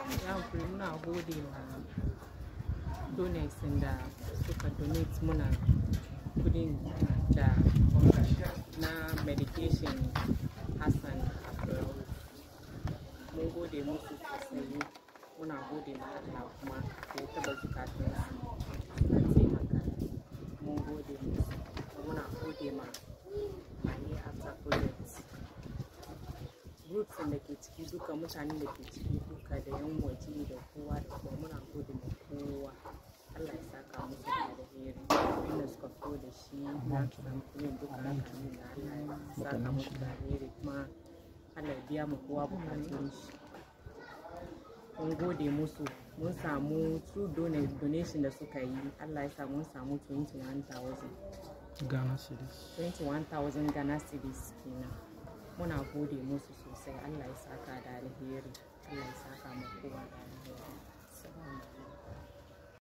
ya hankuri muna gode ma donors da suka donate muna kudin da na medication hassan abdulrauf mun gode musu sosai muna gode ma Allah kuma da ya taba zukatun su na taimaka mun gode musu muna gode ma mani after project groups da ke ciki duka mutanen da ke ciki duka da yan waje da kowa da kowa muna gode ma kowa Allah ya saka musu da alheri inda suka fito da shi na samfurin duka hakanin da Allah ya saka musu da alheri kuma Allah ya biya mu kowa bukatun shi mun gode musu mun samu true donation da suka yi Allah ya sa mun samu 21,000 Ghana cedis. 21,000 Ghana cedis kenan muna gode musu sosai Allah ya saka da alheri Allah ya saka mu kowa da alheri